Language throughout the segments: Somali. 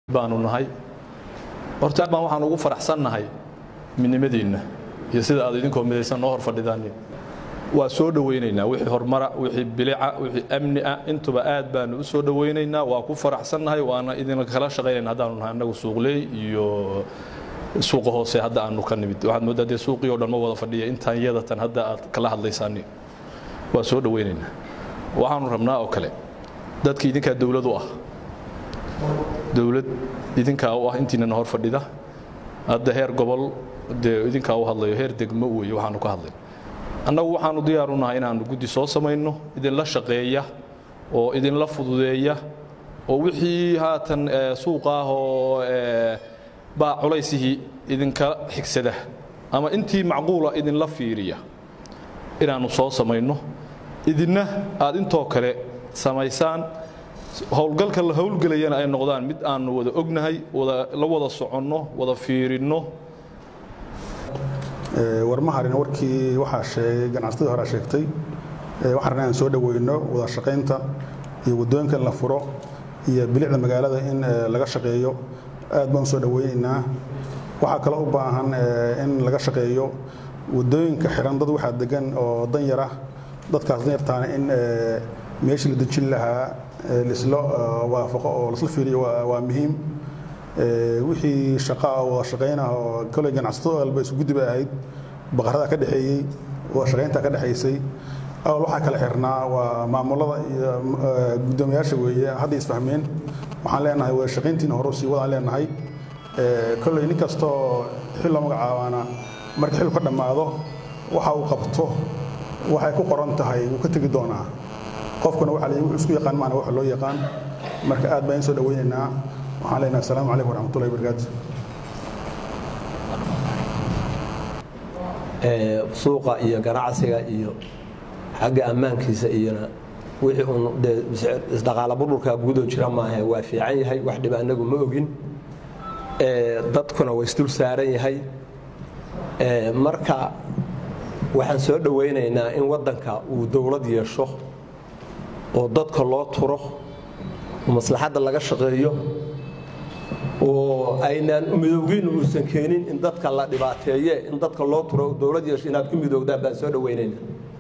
baanu nahay horta baan waxaan ugu faraxsannahay midnimadiinna iyo sida aad idinkoo midaysan noo hor fadhidaan waa soo dhowaynaynaa wixii horumara wixii bilica wixii amni ah intuba aad baanu u soo dhowaynaynaa waa ku faraxsannahay waana idin kala shaqaynayna haddaanu nahay annagu suuqley iyo suuqa hoose hadda aanu ka nimid waxaad mooddaa dee suuqii oo dhan ma wada fadhiya intaan yadatan hadda aad kala hadlaysaani waa soo dhowaynaynaa waxaanu rabnaa oo kale dadkii idinkaa dowlad u ah dowlad idinkaa u ah intiinana hor fadhida hadda heer gobol dee idinkaa u hadlayo heer degmo weeye waxaanu ka hadlay annagu waxaanu diyaaru nahay inaannu guddi soo samayno idinla shaqeeya oo idinla fududeeya oo wixii haatan suuqa ah oo baa culaysihii idinka xigsada ama intii macquula idinla fiiriya inaannu soo samayno idinna aad intoo kale samaysaan howlgalka la howlgelayana ay noqdaan mid aanu wada ognahay la wada soconno wada fiirinno warmaharina warkii waxaa sheegay ganacsatadii horaa sheegtay waxaan rabnaa inaan soo dhoweyno wada shaqaynta iyo waddooyinka in la furo iyo bilicda magaalada in laga shaqeeyo aad baan u soo dhoweynaynaa waxaa kaloo u baahan in laga shaqeeyo waddooyinka xiran dad waxaa degan oo danyar ah dadkaas danyartaana in meeshii la dejin lahaa lisla waafaqo oo lasla fiiriyo waa muhiim wixii shaqaa wada shaqaynah oo koley ganacsato alba isu guddi bay ahayd baqarada ka dhexeeyey wada shaqaynta ka dhexaysay awal waxaa kala xirnaa waa maamulada iyo guddoomiyaasha weeye hadday isfahmeen waxaan leenahay wada shaqayntiina hore sii wadaan leenahay koley nin kastoo xil loo magacaabaana marka xilku ka dhammaado waxa uu qabto waxay ku qoran tahay wuu ka tegi doonaa qofkuna waxa la wuxuu isku yaqaan maana waxa loo yaqaan marka aad baan soo dhaweynaynaa waxaan leenahay assalaamu calaykum waraxmatullahi wabarakaatu suuqa iyo ganacsiga iyo xagga ammaankiisa iyona wixii uun dee isdhaqaala budhurka gudoo jira maahe waa fiican yahay wax dhiba annagu ma ogin dadkuna waa isdul saaran yahay marka waxaan soo dhowaynaynaa in waddanka uu dowlad yeesho oo dadka loo turo oo maslaxadda laga shaqeeyo oo aynaan midowgiin uusan keenin in dadka la dhibaateeye in dadka loo turo dowlad yeesho inaad ku midowdaan baan soo dhowaynaynaa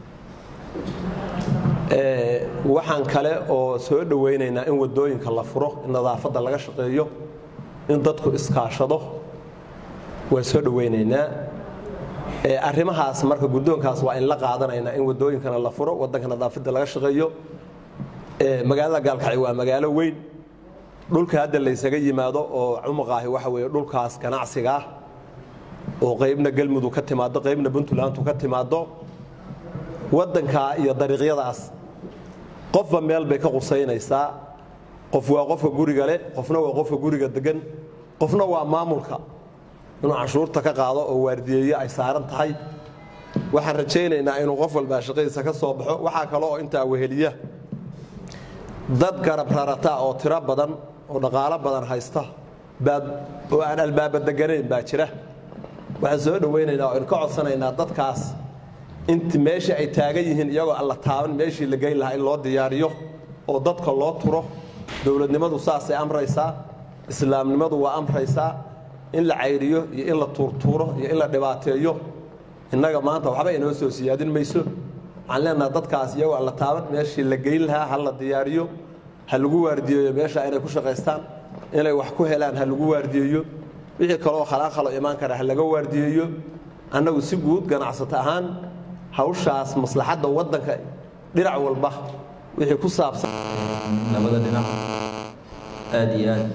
waxaan kale oo soo dhowaynaynaa in waddooyinka la furo in nadaafadda laga shaqeeyo in dadku iskaashado waa soo dhowaynaynaa arrimahaas marka guddoonkaas waa in la qaadanaynaa in waddooyinkana la furo waddanka nadaafadda laga shaqeeyo magaalada gaalkacyo waa magaalo weyn dhulka hadda laysaga yimaado oo cumuqaahi waxa weeye dhulkaas ganacsiga ah oo qaybna galmudug ka timaado qaybna puntlandu ka timaado waddankaa iyo dariiqyadaas qofba meel bay ka qusaynaysaa qof waa qofka guriga leh qofna waa qofka guriga degan qofna waa maamulka inuu canshuurta ka qaado oo waardiyeeye ay saaran tahay waxaan rajaynaynaa inuu qof walbaa shaqadiisa ka soo baxo waxaa kale oo intaa weheliya dad garab rarata oo tiro badan oo dhaqaalo badan haysta oo aan albaaba deganayn baa jira waxaan soo dhowaynaynaa oo ka codsanaynaa dadkaas int meeshii ay taagan yihiin iyagoo alla taaban meeshii la geyn lahaa in loo diyaariyo oo dadka loo turo dowladnimadu saasay amraysaa islaamnimadu waa amraysaa in la cayriyo iyo in la tuurtuuro iyo in la dhibaateeyo innaga maanta waxba inoo soo siyaadin mayso waxaan leenaha dadkaas iyagoo alla taaban meeshii la geyn lahaa ha la diyaariyo ha lagu waardiyeeyo meesha inay ku shaqaystaan inay wax ku helaan ha lagu waardiyeeyo wixii kaloo khalaaqalo imaan kara ha laga waardiyeeyo annagu si guud ganacsato ahaan hawshaas maslaxadda waddanka dhinac walba wixii ku saabsan labada dhinac aad iyo aad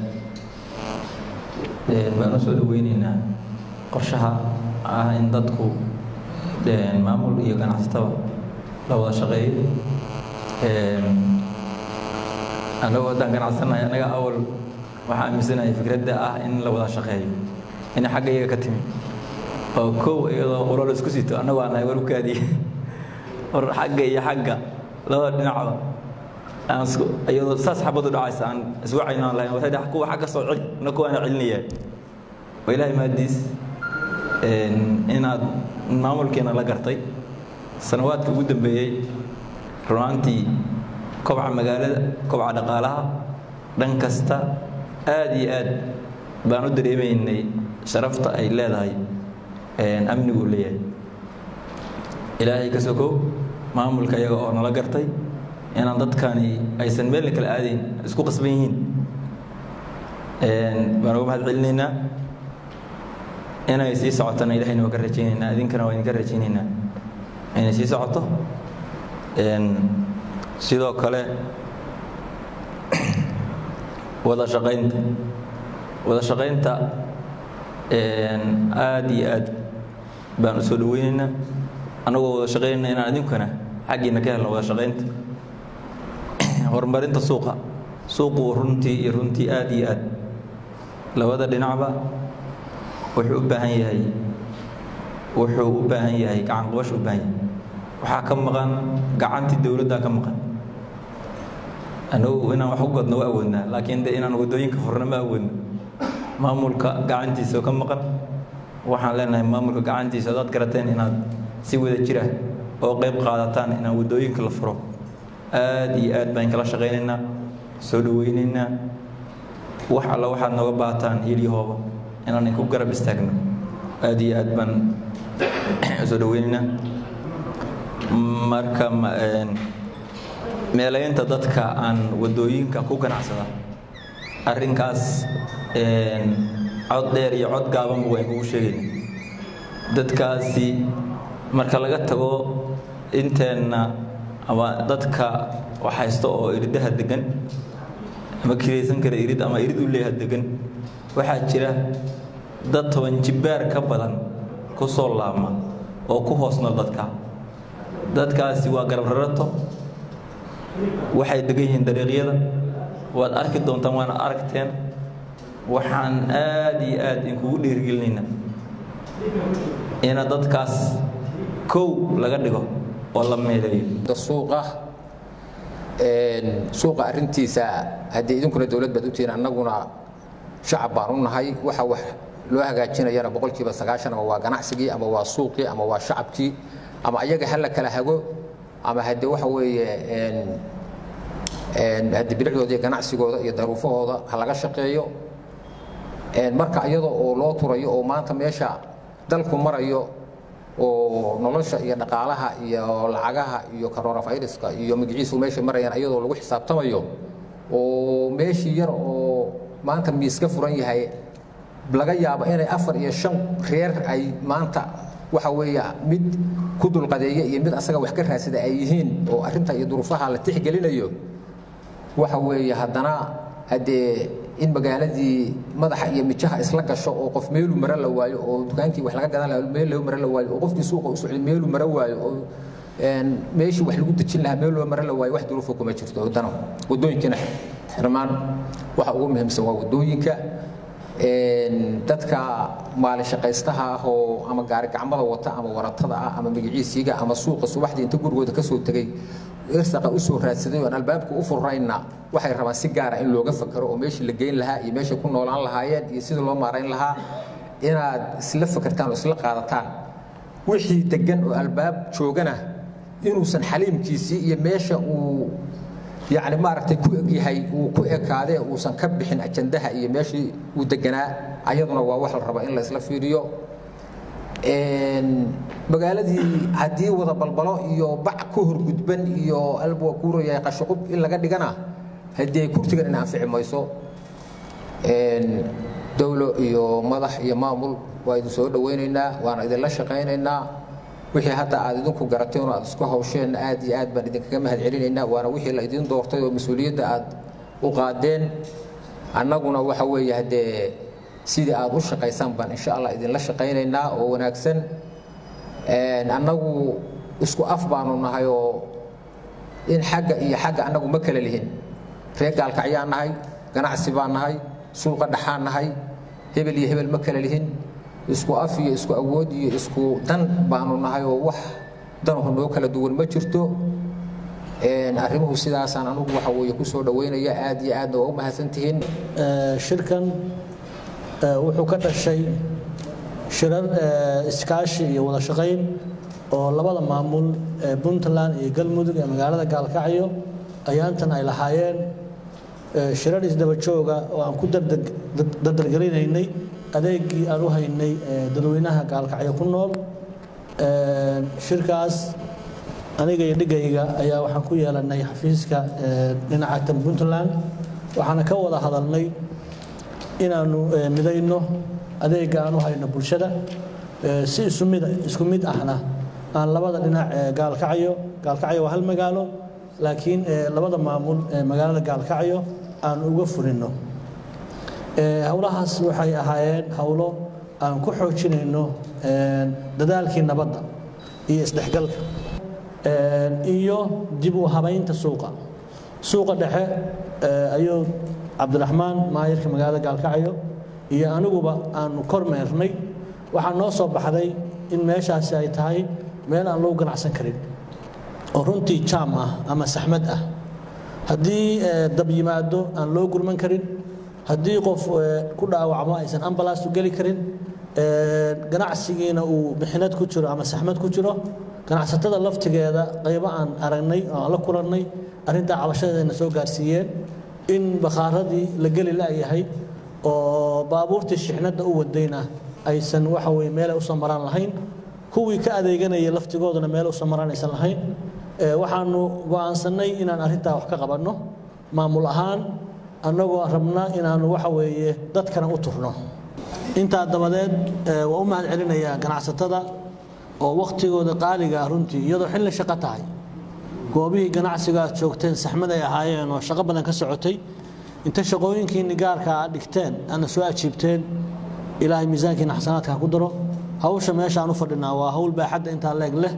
baan u soo dhoweynaynaa qorshaha ah in dadku maamul iyo ganacsataba la wada shaqeeyo annagoo haddaan ganacsanahay annaga awal waxaa aaminsanahay fikradda ah in la wada shaqeeyo inay xagga iyaga ka timi oo kow iyadoo qolol isku sito annagu aan nahay warkaadii or xagga iyo xagga labada dhinacba aan isku iyadoo saas xabadu dhacaysa aan iswacaynaan lahayn waxay dhax kuwa xagga soo celi na kuwa aan celinayaan waa ilaahay maadiis inaad maamulkeena la gartay sanawaadka ugu dambeeyey runaantii kobca magaalada kobca dhaqaalaha dhan kasta aada iyo aad baan u dareemaynay sharafta ay leedahay amnigu u leeyahay ilaahay ka sokow maamulka iyaga oo nala gartay inaan dadkani aysan meelna kala aadayn isku qasban yihiin baan uga mahad celinaynaa inay sii socotana ilahayna waa ka rajaynaynaa idinkana waa idinka rajaynaynaa inay sii socoto sidoo kale wada shaqaynta wada shaqaynta aada iyo aad baan u soo dhaweynaynaa annagoo wada shaqaynayna inaan idinkuna xaggiina ka helno wada shaqaynta horumarinta suuqa suuqu runtii iyo runtii aada iyo aad labada dhinacba wuxuu u baahan yahay wuxuu u baahan yahay gacan qabash u baahan yahay waxaa ka maqan gacantii dowladdaa ka maqan anagu inaan wax u godno waa awoodnaa laakiin de inaan wadooyinka furno ma awoodno maamulka gacantiisa ka maqan waxaan leenahay maamulka gacantiisa hadaad garateen inaad si wada jira oo qayb qaadataan inaan wadooyinka la furo aada iyo aad baan kala shaqaynaynaa soo dhaweynaynaa wax alla waxaad nooga baataan hilyahooba inaan inku garab istaagno aada iyo aad baan soo dhaweynaynaa marka meelaynta dadka aan wadooyinka ku ganacsada arrinkaas cod dheer iyo cod gaabanba waan kugu sheegayna dadkaasi marka laga tago inteenna ama dadka wax haysto oo iridaha degan ama kiraysan kara irid ama irid u leeyaha degan waxaa jira dad toban jibbaar ka badan ku soo laabma oo ku hoos nool dadka dadkaasi waa garab rarato waxay degan yihiin dariiqyada waad arki doontaan waana aragteen waxaan aada iyo aada inkugu dhiirigelinaynaa ina dadkaas kow laga dhigo oo la meeleeyo suuqa suuqa arrintiisa haddii idinkuna dowlad baad utihiin annaguna shacab baan u nahay waxa wax loo hagaajinayana boqolkiiba sagaashan ama waa ganacsigii ama waa suuqii ama waa shacabkii ama ayaga ha la kala hago ama haddii waxa weeye haddii bilicdooda iyo ganacsigooda iyo daruufahooda ha laga shaqeeyo marka iyadoo oo loo turayo oo maanta meesha dalku marayo oo nolosha iyo dhaqaalaha iyo lacagaha iyo coronaviruska iyo magaciisu meesha marayaan iyadoo lagu xisaabtamayo oo meeshii yar oo maanta miis ka furan yahay laga yaabo inay afar iyo shan reer ay maanta waxa weeye mid ku dulqadeeya iyo mid asaga wax ka raadsada ay yihiin oo arrinta iyo duruufaha la tixgelinayo waxa weeye haddana haddee in magaaladii madaxa iyo mijaha isla gasho oo qof meelu mara la waayo oo dukaankii wax laga gadan lahaa meel loo mara la waayo oo qofkii suuqa u socday meelu mara waayo oo meeshii wax lagu dejin lahaa meel loo mara la waayo wax duruufa kuma jirto wadana wadooyinkiina xirmaan waxa ugu muhiimsan waa wadooyinka dadka maalin shaqaystaha ah oo ama gaari gacmada wata ama waratada ah ama magaciisiiga ama suuqa subaxdii inta gurigooda ka soo tegey irsaqa u soo raadsaday oon albaabka u furrayna waxay rabaan si gaara in looga fakaro oo meeshii la geyn lahaa iyo meeshay ku noolaan lahaayeen iyo sidii loo maarayn lahaa inaad isla fakartaan oo isla qaadataan wixii degan oo albaab joogana inuusan xaliimkiisii iyo meesha uu yacni maaragtay ku egyahay uu ku ekaadee uusan ka bixin ajandaha iyo meeshii uu deganaa ayaduna waa wax la raba in la isla fiiriyo magaaladii haddii wada balbalo iyo bac ku horgudban iyo alba kuuraya qashuqub in laga dhigana haddii ay kurtigan in anfici mayso dowlo iyo madax iyo maamul waa idin soo dhawaynaynaa waana idinla shaqaynaynaa wixii hadda aad idinku garateen oo aad isku hawsheen aad iyo aad baan idinkaga mahad celinaynaa waana wixii la idin doortay oo mas-uuliyadda aad u qaadeen annaguna waxa weeye haddee sidii aad u shaqaysaan baan insha allah idinla shaqaynaynaa oo wanaagsan annagu isku af baanu nahay oo in xagga iyo xagga annagu ma kala lihin reer gaalkacyaan nahay ganacsi baan nahay suuqa dhaxaan nahay hebel iyo hebel ma kala lihin isku af iyo isku awood iyo isku dan baanu nahay oo wax danahu noo kala duwan ma jirto arrimuhu sidaasaan anugu waxa weeye ku soo dhaweynaya aad iyo aadna waa u mahadsantihiin shirkan wuxuu ka dhashay shirar iskaashi iyo wada shaqayn oo labada maamul ee puntland iyo galmudug ee magaalada gaalkacyo ayaantan ay lahaayeen shirar isdaba jooga oo aan ku dardargelinaynay adeegii aan u haynay dadweynaha gaalkacyo ku nool shirkaas aniga iyo dhigayga ayaa waxaan ku yeelanay xafiiska dhinaca tan puntland waxaana ka wada hadalnay inaanu midayno adeega aan u hayno bulshada si isumid isku mid ahna aan labada dhinac gaalkacyo gaalkacyo waa hal magaalo laakiin labada maamul magaalada gaalkacyo aan uga fulinno howlahaas waxay ahaayeen howlo aan ku xoojinayno dadaalkii nabadda iyo isdhexgalka iyo dib u habaynta suuqa suuqa dhexe ayuu cabdiraxmaan maayirka magaalada gaalkacyo iyo aniguba aanu kormeernay waxaa noo soo baxday in meeshaasi ay tahay meel aan lagu ganacsan karin oo runtii jaam ah ama saxmad ah haddii dab yimaado aan loo gurman karin haddii qof ku dhaawacmo aysan ambalaas u geli karin ganacsigiina uu bixinad ku jiro ama saxmad ku jiro ganacsatada laftigeeda qaybo aan aragnay oo aan la kulannay arrintaa cabashadeena soo gaarsiiyeen in bakhaaradii la geli la'yahay oo baabuurtii shixnadda u wadayna aysan waxa weye meelay usoo maraan lahayn kuwii ka adeeganaya laftigooduna meel usoo maraan aysan lahayn waxaanu go'aansannay inaan arrintaa wax ka qabanno maamul ahaan annagoo rabna inaanu waxa weeye dadkana u turno intaa dabadeed waa u mahad celinayaa ganacsatada oo wakhtigooda qaaliga ah runtii iyadoo xilli shaqo tahay goobihii ganacsiga aad joogteen saxmad ay ahaayeen oo shaqo badan ka socotay inta shaqooyinkiinni gaarka aad dhigteen aadna soo ajiibteen ilaahay miisaankiina xasanaadka ha ku daro hawsha meesha aan u fadhinaa waa hawl baaxadda intaa leeg leh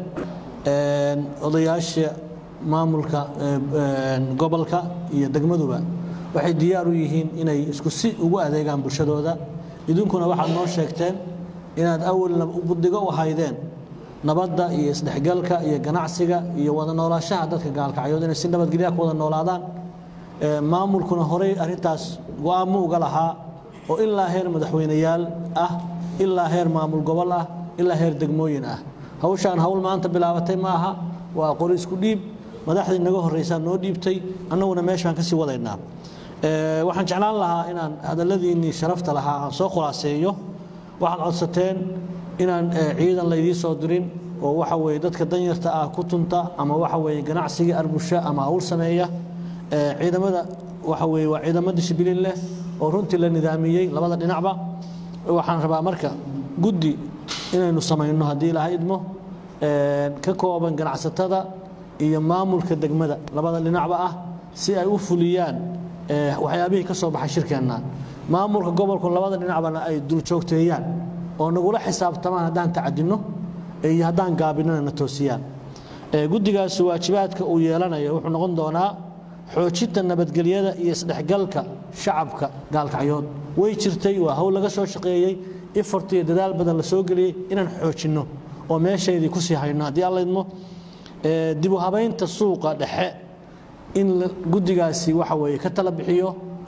odayaasha maamulka gobolka iyo degmaduba waxay diyaar u yihiin inay isku si ugu adeegaan bulshadooda idinkuna waxaad noo sheegteen inaad awalna budigo u haydeen nabadda iyo isdhexgalka iyo ganacsiga iyo wada noolaashaha dadka gaalkacyood inay si nabadgelya ku wada noolaadaan maamulkuna horey arrintaas go-aamo uga lahaa oo ilaa heer madaxweyneyaal ah ilaa heer maamul gobol ah ilaa heer degmooyin ah hawshaan hawl maanta bilaabatay ma aha waa qori isku dhiib madaxdii naga horreysaa noo dhiibtay annaguna meeshaan kasii wadaynaa waxaan jeclaan lahaa inaan hadalladiinnii sharafta lahaa aan soo khulaaseeyo waxaad codsateen inaan ciidan laydii soo dirin oo waxa weye dadka danyarta ah ku tunta ama waxa weye ganacsiga arbusha ama hawl sameeya ciidamada waxa weye waa ciidamo dishibilin leh oo runtii la nidaamiyey labada dhinacba waxaan rabaa marka guddi inaynu samayno haddii ilaahay idmo ka kooban ganacsatada iyo maamulka degmada labada dhinacba ah si ay u fuliyaan waxyaabihii ka soo baxay shirkeenna maamulka gobolku labada dhinacbana ay duljoogteeyaan oo nagula xisaabtamaan haddaan tacadinno iyo haddaan gaabinana na toosiyaan guddigaas waajibaadka uu yeelanayo wuxuu noqon doonaa xoojinta nabadgelyada iyo isdhexgalka shacabka gaalkacyood way jirtay waa hawl laga soo shaqeeyey ifort iyo dadaal badan la soo geliyey inaan xoojinno oo meeshaydii kusii hayno haddii alla idmo dib u habaynta suuqa dhexe in guddigaasi waxa weeye ka tala bixiyo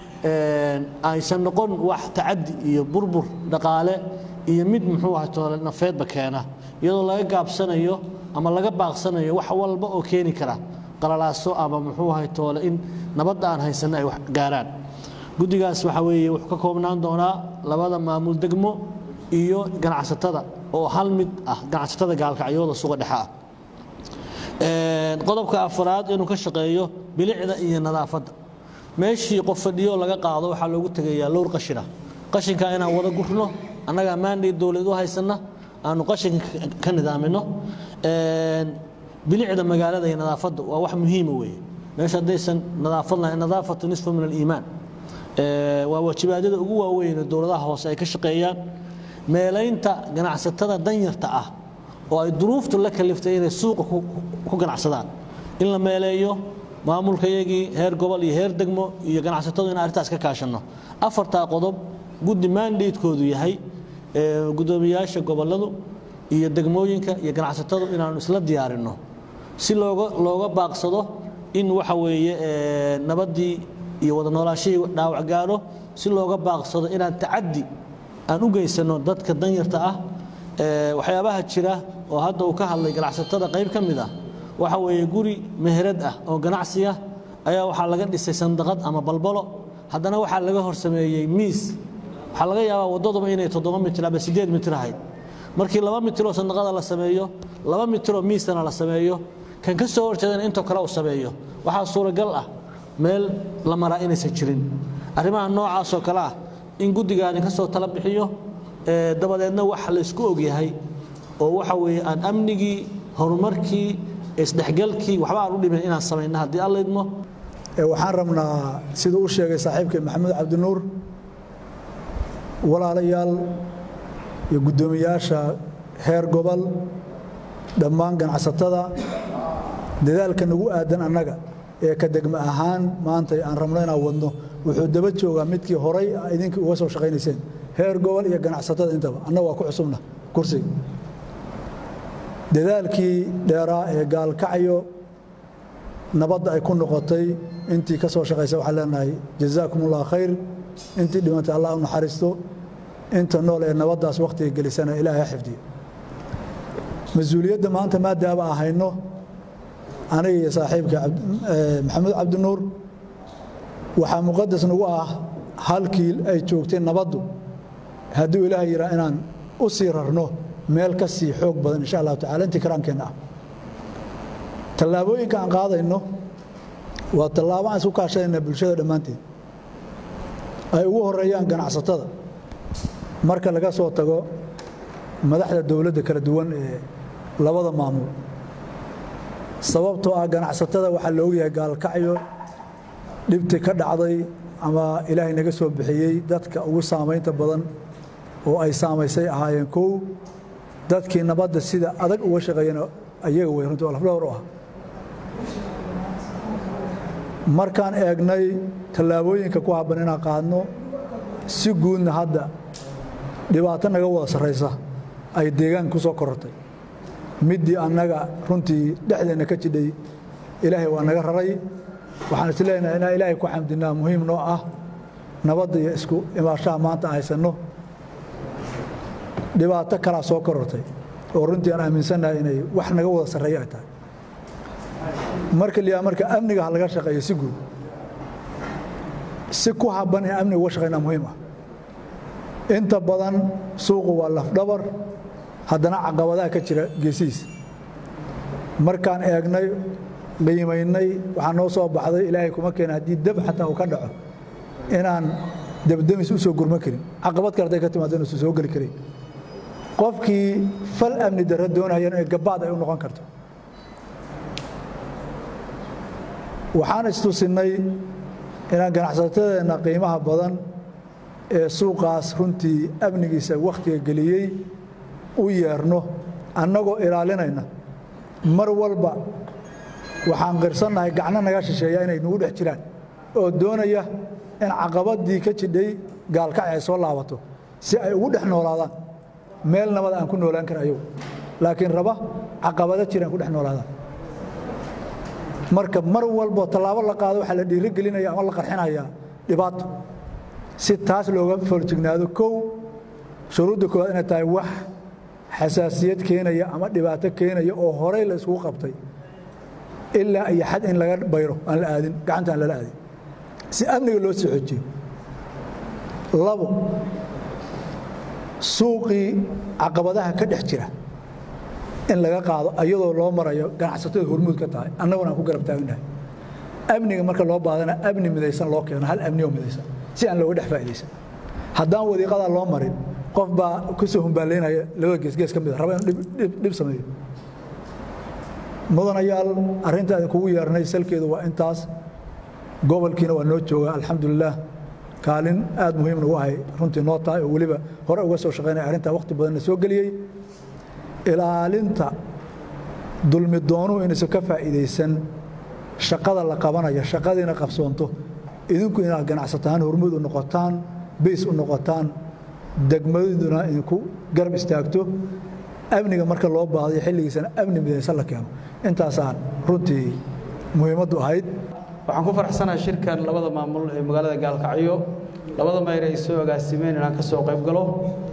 aysan noqon wax tacadi iyo burbur dhaqaale iyo mid muxuu aha toole nafeedba keena iyadoo laga gaabsanayo ama laga baaqsanayo wax walba oo keeni kara qalalaaso ama muxuu ahay toole in nabadda aan haysanno ay wax gaaraan guddigaas waxa weeye wuxuu ka koobnaan doonaa labada maamul degmo iyo ganacsatada oo hal mid ah ganacsatada gaalkacyooda suga dhexe ah qodobka afraad inuu ka shaqeeyo bilicda iyo nadaafadda meeshii qof fadhiyo laga qaado waxaa loogu tegayaa lowr qashina qashinka inaan wada gurno annagaa maandhay dowlad u haysanna aanu qashinka ka nidaamino bilicda magaalada iyo nadaafadda waa wax muhiima weeye meesha haddaysan nadaafad lahayn nadaafatu nisfu min aliimaan waa waajibaadyada ugu waaweyn dowladaha hoose ay ka shaqeeyaan meelaynta ganacsatada danyarta ah oo ay duruuftu la kaliftay inay suuqa ku ganacsadaan in la meeleeyo maamulkayagii heer gobol iyo heer degmo iyo ganacsatadu in arrintaas ka kaashanno afartaa qodob guddi maandaydkoodu yahay gudoomiyaasha gobolladu iyo degmooyinka iyo ganacsatadu inaanu isla diyaarinno si looga looga baaqsado in waxa weeye nabaddii iyo wada noolaashihii dhaawac gaaro si looga baaqsado inaan tacaddi aan u geysano dadka danyarta ah waxyaabaha jira oo hadda uu ka hadlay ganacsatada qayb ka mid ah waxa weeye guri meherad ah oo ganacsiya ayaa waxaa laga dhisay sandaqad ama balbalo haddana waxaa laga horsameeyey miis waxaa laga yaabaa waddaduba inay toddoba mitir ama siddeed mitir ahayd markii laba mitiroo sandaqada la sameeyo laba mitiroo miisana la sameeyo kan ka soo horjeedana intoo kale uu sameeyo waxaa suuragal ah meel la maraa inaysan jirin arrimaha noocaasoo kale ah in guddigaani ka soo tala bixiyo dabadeedna wax laysku ogyahay oo waxa weeye aan amnigii horumarkii isdhexgalkii waxba aan u dhimin inaan samayna haddii alla idmo waxaan rabnaa siduu u sheegay saaxiibkay maxamuud cabdinuur walaalayaal iyo guddoomiyaasha heer gobol dhammaan ganacsatada dadaalka nagu aadan annaga ee ka degma ahaan maanta aan rabno inaan wadno wuxuu daba joogaa midkii horay idinka uga soo shaqaynayseen heer gobol iyo ganacsatada intaba annaga waa ku cusubna kursiga dadaalkii dheeraa ee gaalkacyo nabadda ay ku noqotay intii ka soo shaqaysa waxaan leenahay jazaakum ullah khayr intii dhimantay allah u naxariisto inta nool ee nabaddaas wakhtiga gelisana ilaahay ha xifdiyo mas-uuliyadda maanta maadaama aan hayno aniga iyo saaxiibka maxamuud cabdinuur waxaa muqadas nagu ah halkii ay joogtay nabaddu hadduu ilaah yihaa inaan u sii rarno meel ka sii xoog badan insha allahu tacala intii karaankeenna ah tallaabooyinka aan qaadayno waa tallaabo aan isku kaashanayna bulshada dhammaanteed ay ugu horeeyaan ganacsatada marka laga soo tago madaxda dowladda kala duwan ee labada maamul sababtoo ah ganacsatada waxaa la ogyahay gaalkacyo dhibti ka dhacday ama ilaahay naga soo bixiyey dadka ugu saamaynta badan oo ay saamaysay ahaayeen kow dadkii nabadda sida adag uga shaqeeyana ayaga wey runtii oo lafdhowr u ah markaan eegnay tallaabooyinka ku habban inaan qaadno si guudna hadda dhibaato naga wada sarraysa ay deegaanka ku soo korortay middii annaga runtii dhexdeenna ka jidhay ilaahay waa naga raray waxaan is leenahay inaan ilaahay ku xamdinaa muhiim noo ah nabadda iyo isku imaashaha maanta haysanno dhibaato kalaa soo korortay oo runtii aan aaminsannahay inay wax naga wada sarreeyo ay tahay marka liyaa marka amniga ha laga shaqeeyo si guud si ku habban in amniga uga shaqeynaa muhiim ah inta badan suuqu waa lafdhabar haddana caqabadaha ka jira geesihiis markaan eegnay qiimaynay waxaa noo soo baxday ilaahay kuma keena haddii dab xataa uu ka dhaco inaan dabdamis u soo gurman karin caqabad kale hadday ka timaado inuusan soo geli karin qofkii fal amni darro doonayana ee gabaad ay u noqon karto waxaan istusinnay inaan ganacsatadeenna qiimaha badan ee suuqaas runtii amnigiisa wakhtiga geliyey u yeerno annagoo ilaalinayna mar walba waxaan qirsannahay gacno naga shisheeya inay nagu dhex jiraan oo doonaya in caqabadii ka jidhay gaalkac ay soo laabato si ay ugu dhex noolaadaan meel nabad aan ku noolaan kara ayagu laakiin raba caqabado jiraan ku dhex noolaadaan marka mar walbo tallaabo la qaado waxaa la dhiirigelinaya ama la qarxinayaa dhibaato si taas looga foljignaado kow shuruudda koowaad inay tahay wax xasaasiyad keenaya ama dhibaato keenaya oo horey la iskugu qabtay ilaa iyo xad in laga bayro aan la aadin gacanta aan lala aadin si amniga loo sii xojiyo labo suuqii caqabadaha ka dhex jira in laga qaado ayadoo loo marayo ganacsatada hormuud ka tahay annaguna aan ku garab taagnahay amniga marka loo baadana amni midaysan loo keeno hal amni oo midaysan si aan looga dhex faa'idaysan haddaan wadiiqadaa loo marin qof baa ku soo humbaalaynaya labada geesgees ka mid a raba inuu dhib sameeyo mudanayaal arrinta idinkugu yeernay salkeedu waa intaas gobolkiina waa noo joogaa alxamdulilah kaalin aad muhiim nagu ahay runtii noo tahay oo weliba hore uga soo shaqaynaya arrintaa wakhti badanna soo geliyey ilaalinta dulmi doonuhu inaysan ka faa'iidaysan shaqada la qabanaya shaqadiina qabsoonto idinku inaad ganacsataan hormuud u noqotaan bays u noqotaan degmadiduna idinku garab istaagto amniga marka loo baadayo xilligiisana amni midaysan la keeno intaasaan runtii muhiimaddu ahayd waxaan ku faraxsanahay shirkan labada maamul ee magaalada gaalkacyo labada mayr ay soo agaasimeen inaan ka soo qayb galo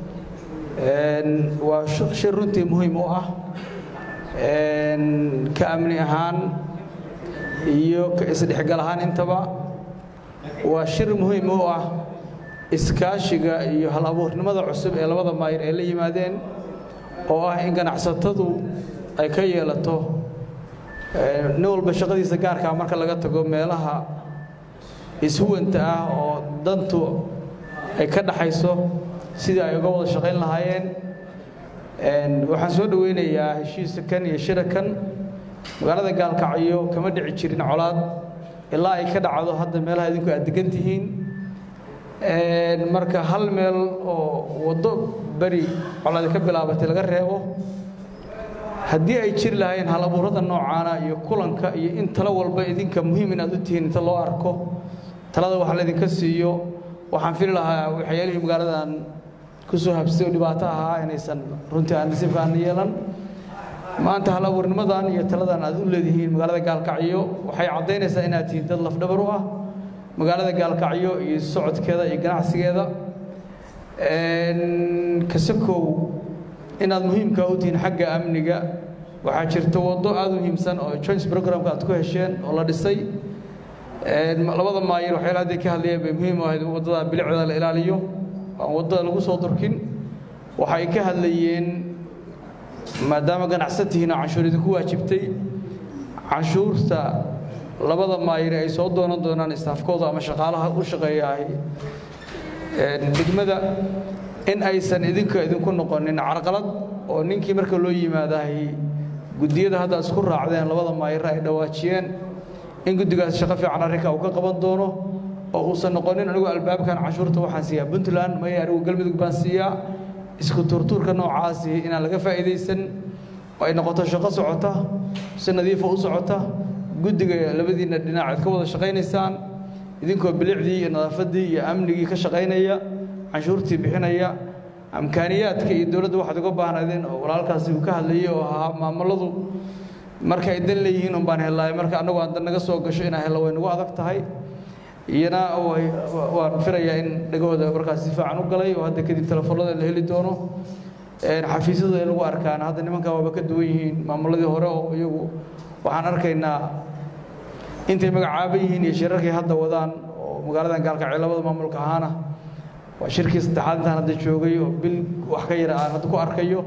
waa shir runtii muhiim u ah ka amni ahaan iyo ka isdhexgal ahaan intaba waa shir muhiim u ah iskaashiga iyo hal abuurnimada cusub ee labada maayir ay la yimaadeen oo ah in ganacsatadu ay ka yeelato nin walba shaqadiisa gaarkaa marka laga tago meelaha ishuwanta ah oo dantu ay ka dhaxayso sidii ay uga wada shaqayn lahaayeen waxaan soo dhoweynayaa heshiisa kan iyo shira kan magaalada gaalkacyo kama dhici jirin colaad ilaa ay ka dhacdo hadda meelaha idinku aad degan tihiin marka hal meel oo waddo beri colaadi ka bilaabatay laga reebo haddii ay jiri lahaayeen hal abuurada noocaana iyo kulanka iyo in talo walba idinka muhiim inaad u tihiin inta loo arko talada wax laydinka siiyo waxaan fili lahaa waxyaalihii magaaladan kusoo habsay oo dhibaato ahaa inaysan runtii aan nasiibka aan yeelan maanta hal abuurnimadan iyo taladan aad u leedihiin magaalada gaalkacyo waxay caddaynaysaa inaad tihiin dad lafdhabar u ah magaalada gaalkacyo iyo socodkeeda iyo ganacsigeeda kasakow inaad muhiimka u tihiin xagga amniga waxaa jirta waddo aad u muhiimsan oo joint programka aad ku hesheen oo la dhisay labada maayir waxyaala hadday ka hadlayeen bay muhiim u ahayd waddada bilicda la ilaaliyo aan waddada lagu soo durkin waxay ka hadlayeen maadaama ganacsatihiina canshuur idinku waajibtay canshuurta labada maayir ay soo doonan doonaan istaafkooda ama shaqaalaha u shaqeeyahay degmada in aysan idinka idinku noqonin carqalad oo ninkii marka loo yimaadahay guddiyada hadda isku raacdeen labada maayir ay dhawaajiyeen in guddigaas shaqo fiican arrinka uu ka qaban doono oo uusan noqonin anigu albaabkan canshuurta waxaan siiyaa puntland maya anigu galmudug baan siiyaa isku tuurtuurka noocaasi inaan laga faa'iidaysan oo ay noqoto shaqo socota si nadiifa u socota guddiga labadiinna dhinaceed ka wada shaqaynaysaan idinkoo bilicdii iyo nadaafaddii iyo amnigii ka shaqaynaya canshuurtii bixinaya amkaaniyaadka iyo dowladda waxaad uga baahnaydeen oo walaalkaasi uu ka hadlayay oo ahaa maamuladu marka ay dan leeyihiin un baan hellaay marka annagu aan dan naga soo gasho inaan hello way nagu adag tahay iyana waan filayaa in dhagahooda markaas si fiican u galay oo hadda kadib telefoonada la heli doono xafiisyadu ay lagu arkaan hadda nimankan waaba ka duwan yihiin maamuladii hore oo iyagu waxaan arkaynaa intay magacaaba yihiin iyo shirarkay hadda wadaan oo magaaladan gaalkacyo labada maamulka ahaana waa shirkii saddexaad intaan hadda joogay oo bil wax ka yara aan hadda ku arkayo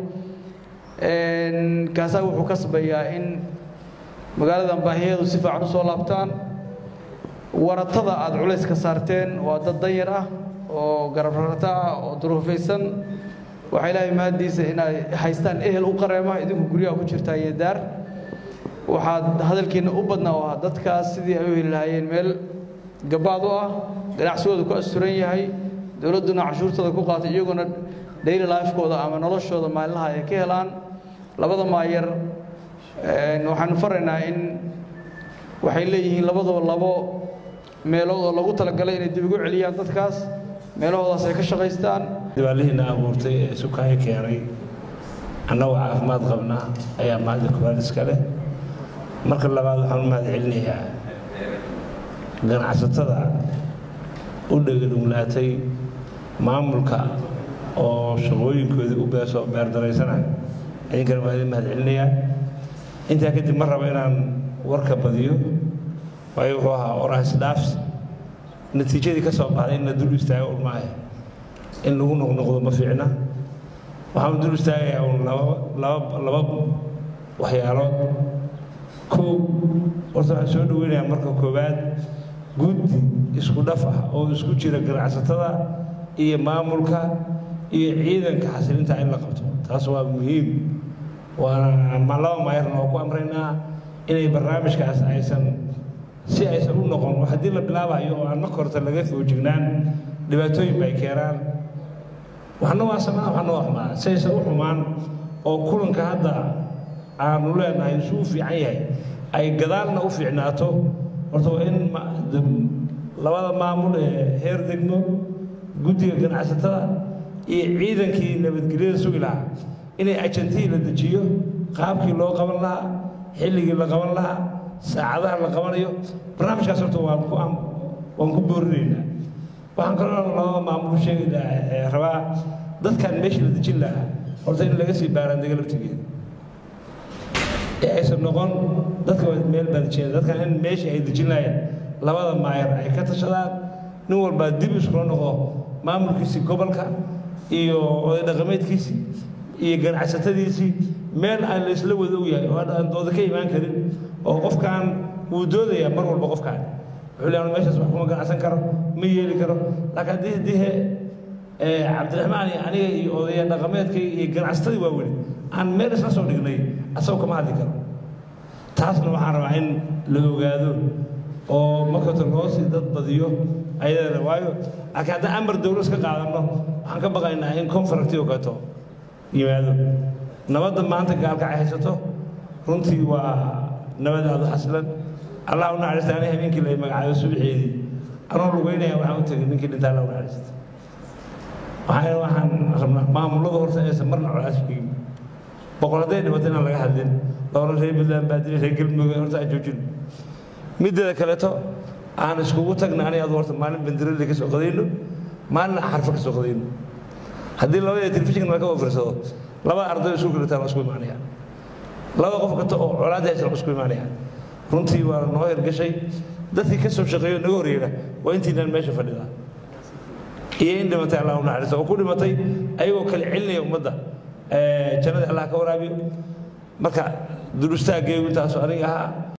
kaasaa wuxuu kasbayaa in magaaladan baahiyeedu si fiican u soo laabtaan waratada aad culays ka saarteen waa dad danyar ah oo garabrarata ah oo duruufaysan waxaa ilaahay mahaddiisa inay haystaan ehel u qareema idinku guryaha ku jirtaa iyo daar waxaad hadalkiinna u badnaa oo ah dadkaas sidii ay u heli lahaayeen meel gabaad u ah ganacsigooda ku asturan yahay dowladduna canshuurtooda ku qaatay iyaguna daily lifekooda ama noloshooda maalinlaha ay ka helaan labada maayar waxaanu faraynaa in waxay leeyihiin labadaba labo meelood oo lagu talagalay inay dib ugu celiyaan dadkaas meelahoodaas ay ka shaqaystaan dibaalihiina abuurtay ee sukaayo keenay annagoo caafimaad qabna ayaa mahadda koowaad iska leh marka labaad waxaan u mahad celinayaa ganacsatada u dhegadhuglaatay maamulka oo shaqooyinkoodii u beesoo beerdaraysana idinkana waa idin mahad celinayaa intaa kadib ma rabo inaan warka badiyo waayo wuxuu ahaa oraas dhaafs natiijadii ka soo baxday in la dul istaago un maahe in lagu noqnoqdo ma fiicna waxaan dul istaagayaa un laba laba laba waxyaalood kow horta waxaan soo dhaweynayaa marka koowaad guddi isku dhaf ah oo isku jira ganacsatada iyo maamulka iyo ciidanka xasilinta in la qabto taas waa muhiim waana ma laba maayarna oo ku amraynaa inay barnaamijkaas aysan si aysan u noqon haddii la bilaabayo oo aan marka horta laga foojignaan dhibaatooyin bay keenaan waxna waa samaa waxna waa xumaan si aysan u xumaan oo kulanka hadda aanu leenahay isu u fiican yahay ay gadaalna u fiicnaato horta waa in labada maamul ee heer degmo guddiga ganacsatada iyo ciidankii nabadgelyada sugi lahaa inay ajantihii la dejiyo qaabkii loo qaban lahaa xilligii la qaban lahaa saacadaha la qabanayo barnaamijkaas horta waan ku waan ku boorinaynaa waxaan kaloo labada maamul sheegaynaa rabaa dadkan meeshii la dejin lahaa horta in laga sii baaraan dega laftigeeda ee aysan noqon dadka waa meel baadijeen dadkan in meeshii ay dejinayaan labada maayar ay ka tashadaan nin walbaa dib iskula noqo maamulkiisii gobolka iyo oday dhaqameedkiisii iyo ganacsatadiisii meel aan la isla wada ogyahay oo aan dooda ka imaan karin oo qofkan wuu doodayaa mar walba qofkan wuxuu leeyahay meeshaas wax kuma ganacsan karo ma yeeli karo laakiin haddii dihe cabdiraxmaan iyo aniga iyo odaya dhaqameedkay iyo ganacsatadii waa weli aan meel isla soo dhignay asagoo kama hadli karo taasna waxaan rabaa in la ogaado oo markata loo sii dad badiyo ayadana waayo laakiin haddaan amar dowlo iska qaadanno waxaan ka baqaynaa in conferentii oo kaleeto yimaado nabadda maanta gaalkacay haysato runtii waa nabad aada u xasilan allah u naxariista ani habeenkii la magacaabo subaxeedii anoo lugeynaya waxaan u tegay ninkii dhintaa allah u naxariista waxaan waxaan rabnaa maamulada horta aysan marna colaas kegin boqol hadday dhibato inaan laga hadlin dowla reer puntland baa dilay reer galmudug horta aan joojin mideeda kaleeto aan iskugu tagna ani adu horta maalin bandirada ka soo qadayno maalin xarfo ka soo qadayno haddii labada telefishinka laga wafirsado laba arday isku kaleetaa la isku imaanaya laba qof kasta oo colaad haysan la isku imaanaya runtii waa noo hirgashay dadkii ka soo shaqeeyo naga horyeera waa intiinaan meesha fadhidaa iyo in dhimatay allah u naxariisto oo ku dhimatay ayagoo kale celinaya ummadda jannada allah ka waraabiyo marka dul istaaggeegu intaasu aniga ahaa